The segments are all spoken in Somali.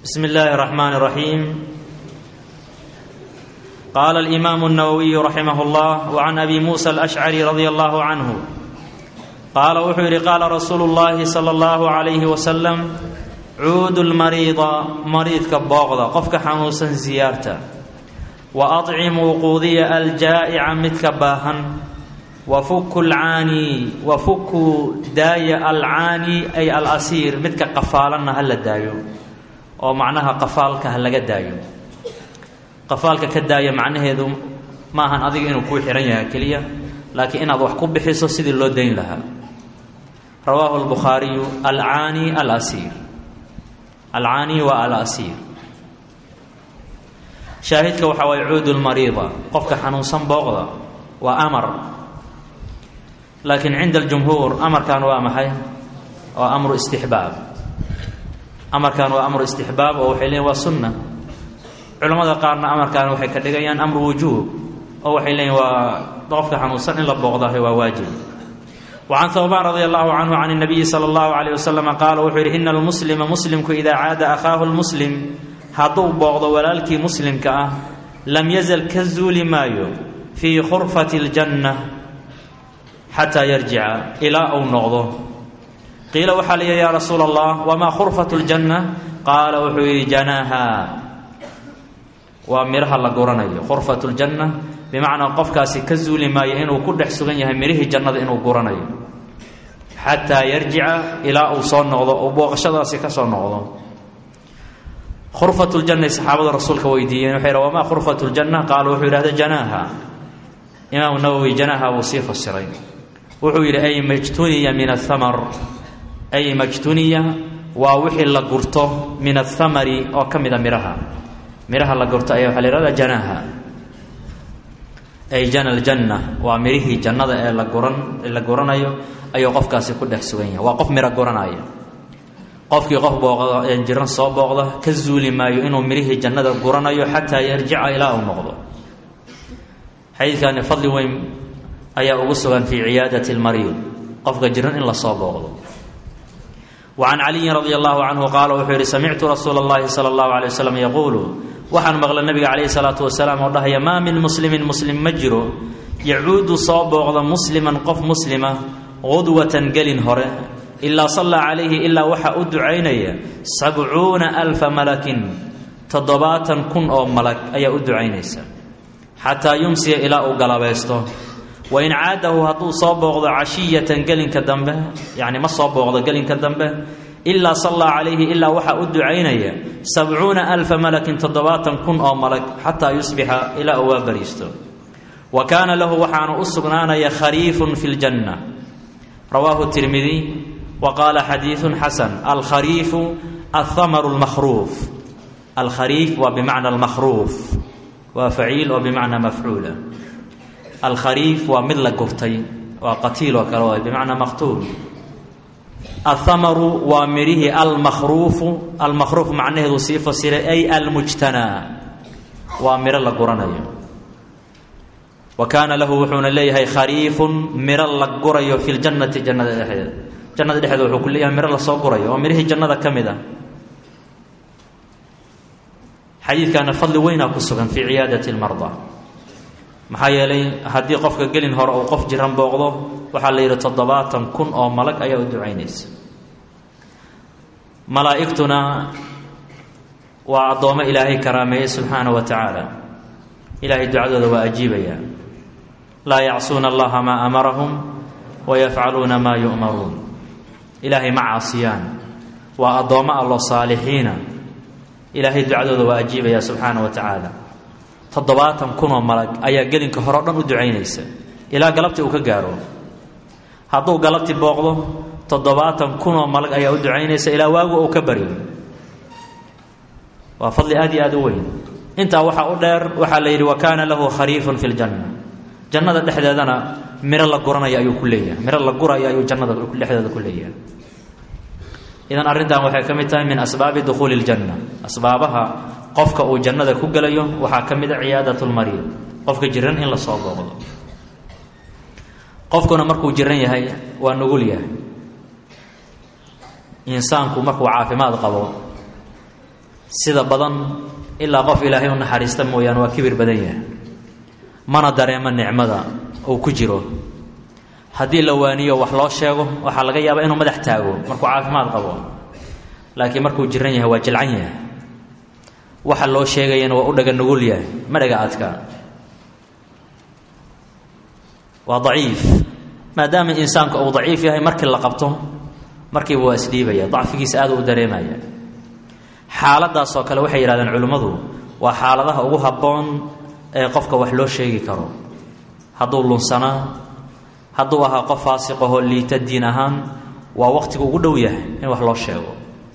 بسم الله الرحمن الرحيم قال الإمام النووي رحمه الله وعن أبي موسى الأشعري رضي الله عنه قال وحير قال رسول الله صلى الله عليه وسلم عود المريض مريض كبوغضة قفك حنوسا زيارته وأطعموا قوذي الجائع متكباها وفك العاني وفك داي العاني أي الأسير متك قفالنا هل دايو oo macnaha qafaalka ha laga daayo qafaalka ka daaya macnaheedu ma ahan adiga inuu kuu xihan yahay keliya laakiin inaad wax ku bixiso sidii loo dayn lahaa rawaahu albukhaariyu alcaani alasiir alcaani waa alasiir shaahidka waxaa waye cuudu lmariida qofka xanuunsan booqda waa amar laakiin cinda aljumhuur amarkan waa maxay waa amru istixbaab amarkan waa amru istixbaab oo waxay leeyiin waa sunna culamada qaarna amarkan waxay ka dhigayaan amru wujuub oo waxay leeyiin waa qofka xanuunsan in la booqdahay waa waajib wacan hawbaan radi allahu canhu can اnabiyi salى اllahu alayh waslama qaala wuxuu yidhi ina almuslima muslimku idaa caada akhaahu lmuslim hadduu booqdo walaalkii muslimka ah lam yazal ka zuuli maayo fii khurfati اljanna xataa yarjica ilaa uu noqdo qiila waxaa la yidhi yaa rasuula allah wamaa khurfatu ljanna qaala wuxuu yidhi janaaha waa midhaha la guranayo khurfatu ljanna bimacnaa qofkaasi ka zuuli maayo inuu ku dhex sugan yahay midhihii jannada inuu guranayo xataa yarjica ilaa uu soo noqdo uu booqashadaasi ka soo noqdo khurfatu ljanna saxaabada rasuulka weydiiyeen waxay yidhi wamaa khurfatu ljanna qaala wuxuu yidhahda janaaha imaamu nawowi janaaha wuu sii fasiray wuxuu yidhi ay majtuniya min athamar ay majtuniya waa wixii la gurto min athamari oo ka mida midhaha midhaha la gurto ayaa waxaa la yihahda janaaha ay jana aljanna waa midhihii jannada ee la guran ee la guranayo ayuu qofkaasi ku dhex sugan yahay waa qof midho guranaya qofkii qof booqda jiran soo booqda ka zuuli maayo inuu midhihii jannada guranayo xataa yarjica ilaa uu noqdo xadiidkani fadli weyn ayaa ugu sugan fii ciyaadati lmariid qofka jiran in lasoo booqdo wacan caliyin radi allahu canhu qaala wuxuu yidhi samictu rasuula اllahi sala اllahu alay waslm yaquulu waxaan maqlay nabiga calayhi salaatu wasalaam oo dhahaya maa min muslimin muslim ma jiro yacuudu soo booqda musliman qof muslima qudwatan gelin hore ilaa sallaa calayhi ilaa waxaa u ducaynaya sabcuuna alfa malakin toddobaatan kun oo malag ayaa u ducaynaysa xataa yumsiya ilaa uu galabaysto wain caadahu hadduu soo booqdo cashiyatan gelinka dambe yacni ma soo booqdo gelinka dambe ilaa sallaa calayhi ilaa waxaa u ducaynaya sabcuuna alfa malakin toddobaatan kun oo malag xataa yusbixa ilaa uu waa bariisto wa kaana lahu waxaana u sugnaanaya khariifun fi ljanna rawaahu tirmidiy wa qaala xadiidun xasan alkhariifu althamaru lmakhruuf alkhariif waa bimacna almakhruuf waa faciil oo bimacnaa mafcuula alkhariif waa mid la gurtay waa qatiil oo kale waay bimacnaa maqtuul athamaru waa midhihii almakhruufu almakhruuf macnaheedu sii fasiray ay almujtanaa waa midho la guranayo wa kaana lahu wuxuuna leeyahay khariifun midho la gurayo fi ljannati jannada dhexdeeda jannada dhexdeeda wuxuu ku leeyahay midho lasoo gurayo oo midhihii jannada ka mid ah xadiidkaana fadli weynaa ku sugan fii ciyaadati lmardaa maxaa yeelay haddii qofka gelin hore uu qof jiran booqdo waxaa la yidhi toddobaatan kun oo malag ayaa u ducaynaysa malaa'igtuna waa addoommo ilaahay karaameeyey subxaana wa tacaala ilaahay ducadooda waa ajiibayaa laa yacsuuna allaha maa amarahum wayafcaluuna maa yu'maruun ilaahay ma caasiyaan waa addoommo allo saalixiina ilaahay ducadooda waa ajiibaya subxaana wa tacaala toddobaatan kunoo malag ayaa gelinka hore o dhan u ducaynaysa ilaa galabtii uu ka gaaro hadduu galabtii booqdo toddobaatan kunoo malag ayaa u ducaynaysa ilaa waagu uu ka baryo waa fadli aad iyo aad u weyn intaa waxaa u dheer waxaa la yidhi wa kaana lahu khariifun fi ljanna jannada dhexdeedana miro la guranaya ayuu ku leeyahay miro la gurayo ayuu jannada dhexdeeda ku leeyahay idan arrintan waxay ka mid tahay min asbaabi dukhuuli ljanna asbaabaha qofka uu jannada ku gelayo waxaa ka mid a ciyaadat lmariid qofka jiran in la soo booqdo qofkuna markuu jiran yahay waa nugul yahay insaanku markuu caafimaad qabo sida badan ilaa qof ilaahay u naxariista mooyaane waa kibir badan yahay mana dareemo nicmada uu ku jiro haddii la waaniyo wax loo sheego waxaa laga yaabaa inuu madax taago markuu caafimaad qabo laakiin markuu jiran yahay waa jilcan yahay waxa loo sheegayana waa u dhaga nugul yahay ma dhaga adka waa daciif maadaama insaanku uu daciif yahay markii la qabto markiiba waa isdhiibaya dacfigiisa aad u dareemaya xaaladaasoo kale waxay yidhahdeen culimmadu waa xaaladaha ugu habboon ee qofka wax loo sheegi karo hadduu lunsanaa hadduu ahaa qof faasiqahoo liita diin ahaan waa waqtigu ugu dhow yahay in wax loo sheego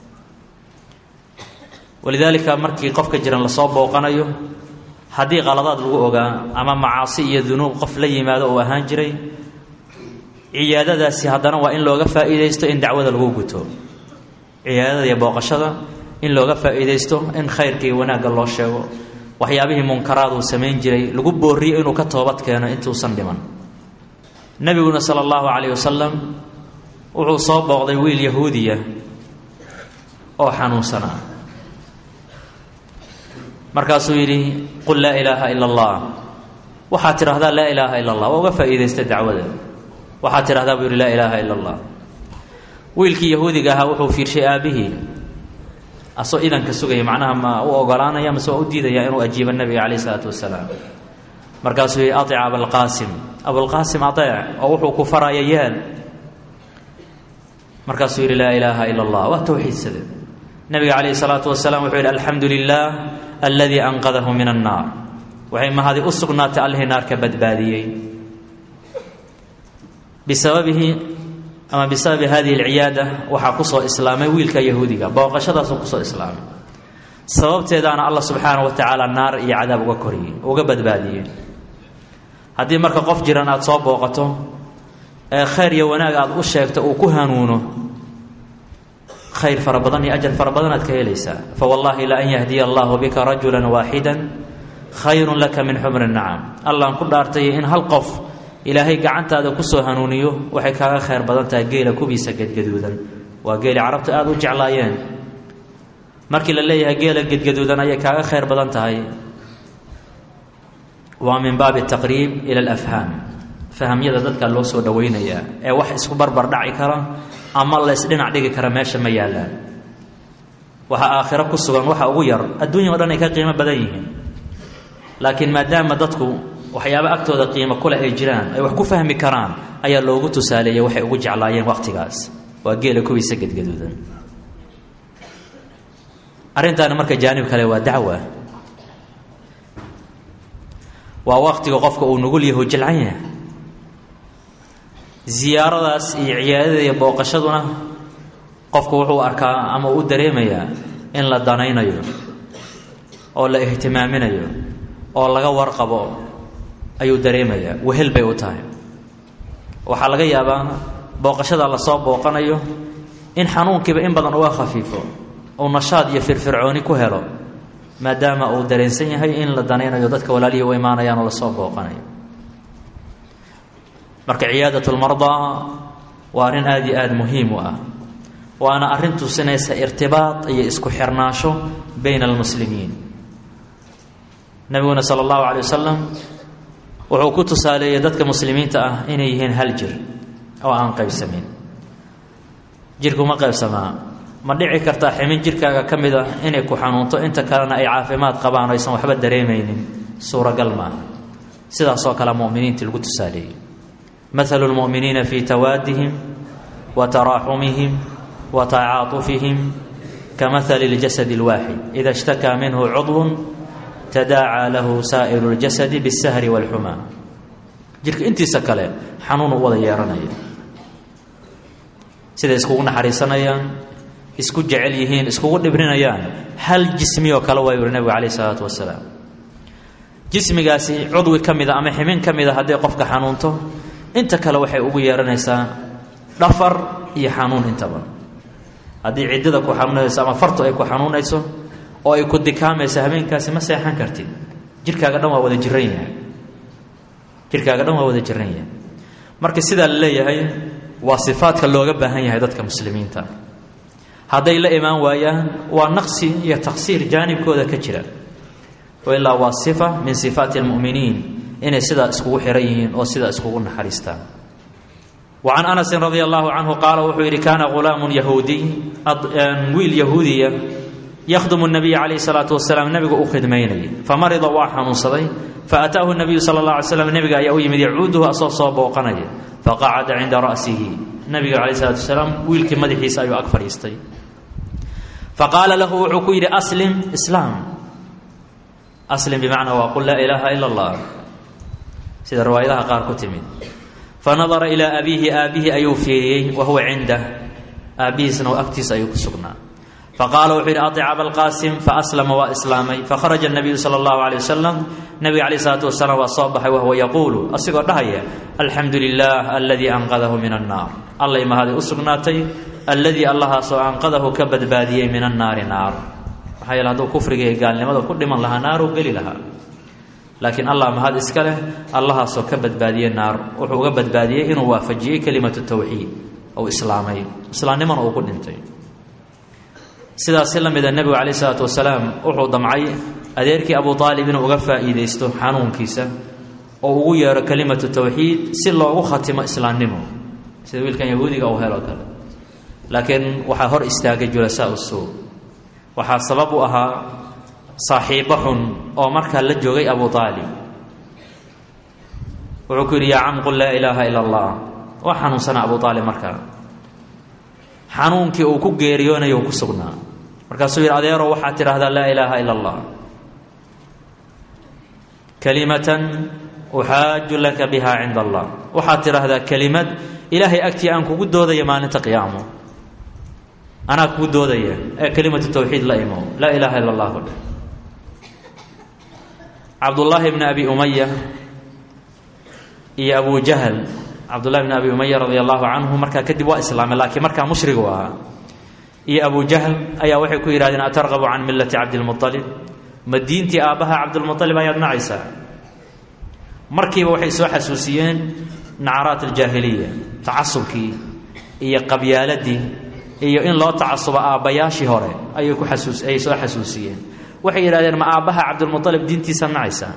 walidaalika markii qofka jiran lasoo booqanayo haddii qaladaad lagu ogaa ama macaasi iyo dunuub qof la yimaado uu ahaan jiray ciyaadadaasi haddana waa in looga faa'iidaysto in dacwada lagu guto ciyaadada iyo booqashada in looga faa'iidaysto in khayrka iyo wanaagga loo sheego waxyaabihii munkaraad uu samayn jiray lagu booriyo inuu ka toobad keeno intuusan dhiman nebiguna sala allahu calayh wasalam wuxuu soo booqday wiil yahuudiya oo xanuunsanaa markaasuu yidhi qul laa ilaaha ila allah waxaad tidhahdaa laa ilaaha ila allah waa uga faa'iidaysta dacwada waxaad tidhahdaa buu yidhi laa ilaaha ila allah wiilkii yahuudiga ahaa wuxuu fiirshay aabbihii asoo idanka sugaya macnaha ma u ogolaanaya mase waa u diidaya inuu ajiibo nebiga calayh isalaatu wasalaam markaasuu yidhi atic abalqaasim abulqaasim ateec oo wuxuu ku faraya yeel markaasuu yidhi laa ilaaha ila allah waa towxiidsade nabiga calayhi salaatu wasalaam wuxuu yidhi alxamdu lilah aladii anqadahu min annaar waxay mahadi u sugnaatay allihii naarka badbaadiyey bisababihi ama bisababi hadihi alciyaada waxaa kusoo islaamay wiilka yahuudiga booqashadaasuu kusoo islaamay sababteedaana allah subxaana wa tacaala naar iyo cadaab uga koriyey uga badbaadiyey haddii marka qof jiran aada soo booqato ee khayr iyo wanaag aada u sheegto uu ku hanuuno khayr fara badan iyo ajar fara badan aad ka helaysaa fawallaahi la an yahdiya allahu bika rajula waaxida khayrun laka min xumri nacam allaan ku dhaartay in hal qof ilaahay gacantaada kusoo hanuuniyo waxay kaaga khayr badan tahay geela kubiisa gedgaduudan waa geeli carabtu aada u jeclaayeen markii la leeyahay geela gedgaduudan ayay kaaga khayr badan tahay waa min baabi taqriib ila alafhaam fahamyada dadka loo soo dhowaynayaa ee wax isku barbar dhaci kara ama la isdhinac dhigi kara meesha ma yaallaan waxa aakhiro ku sugan waxa ugu yar adduunya o dhan ay ka qiimo badan yihiin laakiin maadaama dadku waxyaaba agtooda qiimo kule ay jiraan ay wax ku fahmi karaan ayaa loogu tusaaleeyey waxay ugu jeclaayeen waqtigaas waa geela kuwiisa gedgaduudan arrintaani marka jaanib kale waa dacwa waa waqtiga qofka uu nugul yahu jilcan yahay ziyaaradaas iyo ciyaadada iyo booqashaduna qofku wuxuu arkaa ama u dareemayaa in la danaynayo oo la ihtimaaminayo oo laga warqabo ayuu dareemayaa wehel bay u tahay waxaa laga yaabaa booqashada lasoo booqanayo in xanuunkiiba in badan uga khafiifo uu nashaad iyo firfircooni ku helo maadaama uu dareensan yahay in la danaynayo dadka walaalihii u imaanayaan oo lasoo booqanayo marka ciyaadat lmardaa waa arrin aada iyo aada muhiim u ah waana arrin tusinaysa irtibaad iyo isku xirnaansho bayna almuslimiin nabiguna sala allahu calay wasalam wuxuu ku tusaaleeyey dadka muslimiinta ah inay yihiin hal jir oo aan qaybsamin jirku ma qaybsamaa ma dhici kartaa ximin jirkaaga ka mid ah inay ku xanuunto inta kalena ay caafimaad qabaan o aysan waxba dareemaynin suuragal maaha sidaasoo kale muminiintii lagu tusaaleeyey مثل المؤمنين في توادهم وتراحمهم وتعاطفهم كمثل الجسد الواحد إذا اشتكى منه عضو تداعى له سائر الجسد بالسهر والحمى jirka intiisa kale xanuun u wada yeeranaya siday iskugu naxariisanayaan isku jecel yihiin iskugu dhibrinayaan hal jismi oo kale waa yuri nabigu calayh isalaatu wasalaam jismigaasi cudwi ka mida ama ximin ka mida hadday qofka xanuunto inta kale waxay ugu yeeranaysaa dhafar iyo xanuun intaba haddii ciddada ku xanuunayso ama fartu ay ku xanuunayso oo ay ku dikaamayso habeenkaasi ma seexan kartid jirkaaga dhan waa wada jiran yahay jirkaaga dhan waa wada jiran yahay marka sidaa la leeyahay waa sifaadka looga baahan yahay dadka muslimiinta hadday la imaan waayaan waa naqsi iyo taqsiir jaanibkooda ka jira ilaa waa sifa min sifaati almu'miniin inay sidaa iskugu xiran yihiin oo sidaa iskugu naxariistaan wa can anasin radia allahu canhu qaala wuxuu yidhi kaana ghulaamun yahuudiy wiil yahuudiya yakhdumu nabiya calayhi salaatu wasalaam nebiga u khidmaynayay famarida waa xanuunsaday faataahu nabiyu sala allah alay slam nebiga ayaa u yimid yacuuduhu asoo soo booqanaya faqacada cinda ra'sihi nabiga calayh salatu wasalaam wiilkii madaxiisa ayuu ag fadhiistay faqaala lahu wuxuu ku yidhi aslim islaam aslim bimacnaa waa qul laa ilaaha ila allah sida riwaayadaha qaar ku timid fanadara ilaa abiihi aabbihi ayuu fiiriyey wa huwa cindah aabbihiisna agtiisa ayuu ku sugnaa faqaala wuxuu yidhi aic abalqaasim faaslama waa islaamay fakharaja nabiyu sala allahu alay wasalam nabiga calayh isalaatu wasalaam waa soo baxay wahuwa yaquulu asigoo dhahaya alxamdu lilah aladii anqadahu min annaar allay mahaday u sugnaatay alladii allahaasoo anqadahu ka badbaadiyey min annaari naar maxaa yeele hadduu kufriga iyo gaalnimada ku dhiman lahaa naaruu geli lahaa laakiin allah mahad iska leh allahaasoo ka badbaadiyey naar wuxuu uga badbaadiyey inuu waafajiyey kelimatu tawxiid ou islaamay islaamnimana uu ku dhintay sidaasi la mida nebigu calayh isalaatu wasalaam wuxuu damcay adeerkii abu aalib inuu uga faa'iidaysto xanuunkiisa oo ugu yeero kelimatu tawxiid si loogu khatimo islaamnimo sida wiilkan yahuudiga uu helo kale laakiin waxaa hor istaagay julasaa usuu waxaa sabab u ahaa saaxiibo xun oo markaa la joogay abu aalib wuxuu ku yidhi yaa cam qul laa ilaaha ila allah waa xanuunsanaa abu aalib markaa xanuunkii uu ku geeriyoonayo uu ku sugnaa markaasuu yidhi adeero waxaad tidhaahdaa laa ilaaha ila allah kalimatan uxaaju laka biha cinda allah waxaad tidhaahdaa kelimad ilaahay agtii aan kugu doodaya maalinta qiyaamo anaa kugu doodaya ee kelimatu tawxiid la imo laa ilaaha ila allah odhe cabdullaahi bni abi umaya iyo abu jahl cabdullahi bni abi umaya radia allahu canhu markaa kadib waa islaamay laakiin markaa mushrigu ahaa iyo abu jahl ayaa waxay ku yidhahdeen atargabu can millati cabdilmualib ma diintii aabbaha cabdilmualib ayaad nacaysaa markiiba waxay soo xasuusiyeen nacaraat aljaahiliya tacasubkii iyo qabyaaladii iyo in loo tacasubo aabbayaashii hore ayay ku xasuus ayay soo xasuusiyeen waxay yidhahdeen ma aabbaha cabdilmualib diintiisa nacaysaa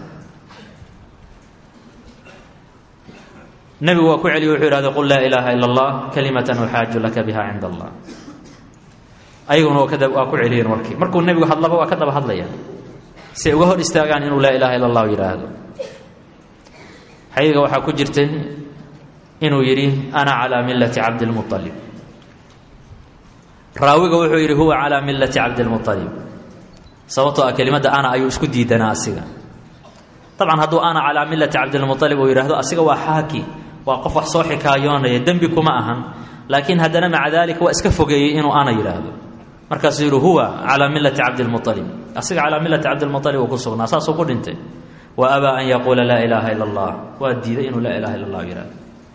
nebigu waa ku celiye wuxuu yidhahday qul laa ilaaha ila allah kalimatan uxaaju laka biha cinda allah ayaguna waa ku celiyeen warkii markuu nebigu hadlaba waa ka daba hadlaya si ay uga hor istaagaan inuu laa ilaha illa allahu yidhaahdo xayiga waxaa ku jirtay inuu yidhi ana calaa millati cabdilmualib raawiga wuxuu yidhi huwa calaa millati cabdilmualib sababtoo ah kelimadda ana ayuu isku diidanaa asiga dabcan hadduu ana calaa millati cabdilmualib uu yidhahdo asiga waa xaaki waa qof wax soo xikaayoonaya dembi kuma ahan laakiin haddana maca daalika waa iska fogeeyey inuu ana yidhaahdo markaasuu yidhi huwa calaa millati cabdilmualib asiga calaa millati cabdilmualib uu ku sugnaa saasuu ku dhintay wa abaa an yaquula laa ilaaha ila allah waa diiday inuu laa ilaha illa allah yidhahdo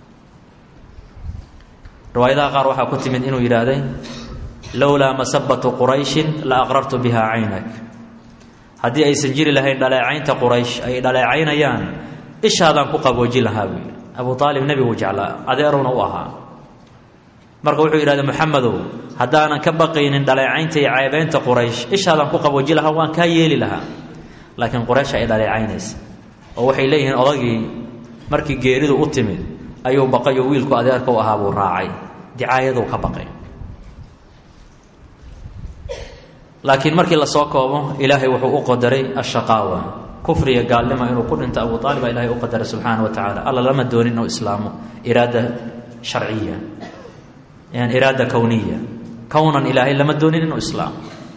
riwaayadaha qaar waxaa ku timid inuu yidhaahday lowlaa masabatu qurayshin la aqrartu biha caynak haddii aysan jiri lahayn dhaleecaynta quraysh ay dhaleecaynayaan ishaadaan ku qaboojin lahaa buu yidhi abu aalib nebiguu jeclaa adeerowna u ahaa marka wuxuu yidhahda moxamedow haddaanan ka baqaynin dhaleecaynta iyo ceebeynta quraysh ishaadaan ku qabooji lahaa waan kaa yeeli lahaa laakiin quraysh ay dhaleecaynaysa oo waxay leeyihiin odagii markii geeridu u timid ayuu baqayo wiilku adeerka u ahaa buu raacay dicaayaduu ka baqay laakiin markii lasoo koobo ilaahay wuxuu u qadaray ashaqaawa kufriga gaalnima inuu ku dhinto abu aalib baa ilahay u qadaray subxaana wa tacaala alla lama doonin inuu islaamo iraada sharciya iraada kowniya kownan ilaahay lama doonin inuu islaamo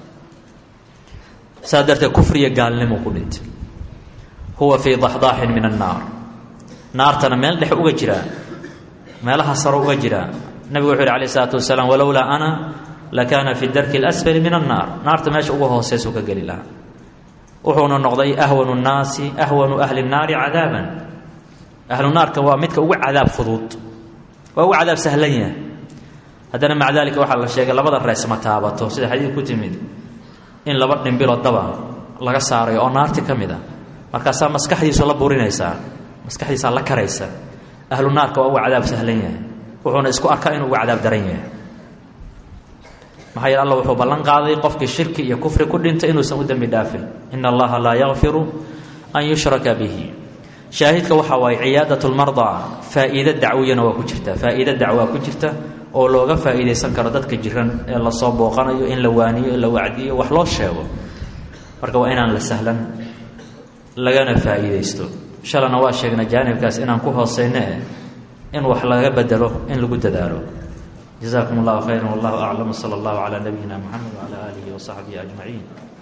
saas darteed kufriga gaalnimo ku dhintay huwa fii daxdaaxin min annaar naartana meel dhex uga jiraa meelaha saro uga jiraa nabigu wuxu yhi alayh isalaatu wasalaam walowlaa ana lakaana fi darki اlasfali min annaar naarta meesha uga hooseysuu ka geli lahaa wuxuuna noqday ahwanu nnaasi ahwanu ahli الnaari cadaaban ahlu naarka waa midka ugu cadaab fudud waa ugu cadaab sahlan yahay haddana maca dalika waxaa la sheegay labada rees ma taabato sida xadiid ku timid in laba dhimbiloo daba laga saarayo oo naarti ka mid a markaasaa maskaxdiisu la burinaysaa maskaxdiisaa la karaysa ahlu naarka waa ugu cadaab sahlan yahay wuxuuna isku arkaa inuu ugu cadaab daran yahay maxaa yeele alla wuxuu ballan qaaday qofkii shirki iyo kufri ku dhintay inuusan u dembi dhaafin ina allaha laa yakfiru an yushraka bihi shaahidka waxaa waaye ciyaadat lmardaa faa-iido dacwiyana waa ku jirta faa-iido dacwaa ku jirta oo looga faa-iideysan karo dadka jiran ee lasoo booqanayo in la waaniyo in la wacdiyo wax loo sheego marka waa inaan la sahlan lagana faa-iideysto shalana waa sheegnay jaanibkaas inaan ku hooseyno eh in wax laga bedelo in lagu dadaalo jazakum allahu khayra wallahu aclam sala allahu calaa nabiyina moxamed wacala aalihi wasaxbihi ajmaciin